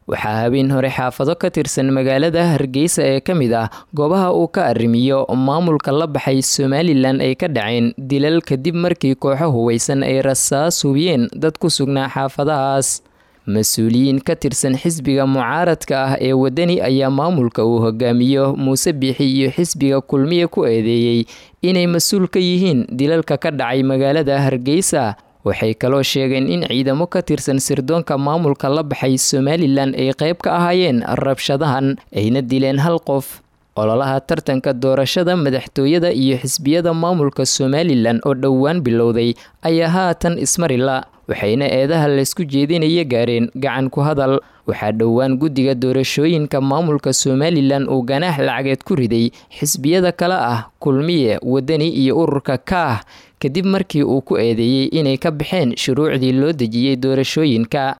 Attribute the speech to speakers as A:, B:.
A: waxaa habeen hore xaafado ka tirsan magaalada hargeysa ee ka mid ah goobaha uu ka arrimiyo maamulka la baxay somalilan ay ka dhaceen dilal kadib markii kooxo huweysan ay rasaas hubiyeen dad ku sugnaa xaafadahaas mas-uuliyiin ka tirsan xisbiga mucaaradka ah ee wadani ayaa maamulka uu hogaamiyo muuse biixi iyo xisbiga kulmiye ku eedeeyey inay mas-uul ka yihiin dilalka ka dhacay magaalada hargeysa waxay kaloo sheegeen in ciidamo ka tirsan sirdoonka maamulka la baxay somalilan ay qayb ka ahaayeen rabshadahan ayna dileen hal qof ololaha tartanka doorashada madaxtooyada iyo xisbiyada maamulka somalilan oo dhowaan bilowday ayaa haatan ismarila waxayna eedaha laysku jeedinaya gaareen gacan ku hadal waxaa dhowaan guddiga doorashooyinka maamulka somalilan uu ganaax lacageed ku riday xisbiyada kale ah kulmiye wadani iyo ururka kaah kadib markii uu ku eedeeyey inay ka baxeen shuruucdii loo dejiyey doorashooyinka